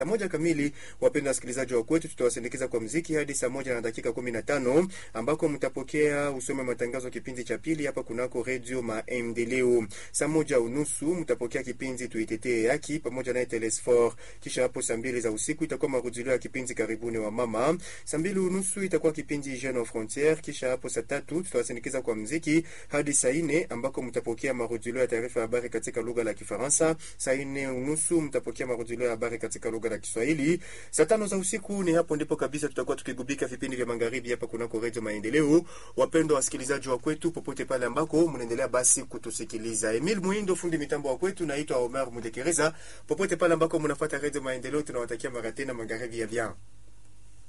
Saa moja kamili, wapenda wasikilizaji wa kwetu, tutawasindikiza kwa mziki hadi saa moja na dakika kumi na tano ambako mtapokea usome matangazo kipindi cha pili hapa kunako redio Maendeleo. Saa moja unusu mtapokea kipindi tuitetee haki pamoja naye Telesfor. Kisha hapo saa mbili za usiku itakuwa marudilio ya kipindi karibuni wa mama. Saa mbili unusu itakuwa kipindi Jeune aux Frontières. Kisha hapo saa tatu tutawasindikiza kwa mziki hadi saa nne ambako mtapokea marudilio ya taarifa ya habari katika lugha la Kifaransa. Saa nne unusu mtapokea marudilio ya habari katika lugha la Kiswahili. Saa tano za usiku ni hapo ndipo kabisa tutakuwa tukigubika vipindi vya magharibi hapa kunako redio Maendeleo. Wapendwa wasikilizaji wa kwetu popote pale ambako mnaendelea basi kutusikiliza. Emil Muindo fundi mitambo wa kwetu, naitwa Omar Mudekereza. Popote pale ambako mnafuata redio Maendeleo, tunawatakia mara tena magharibi ya vyao.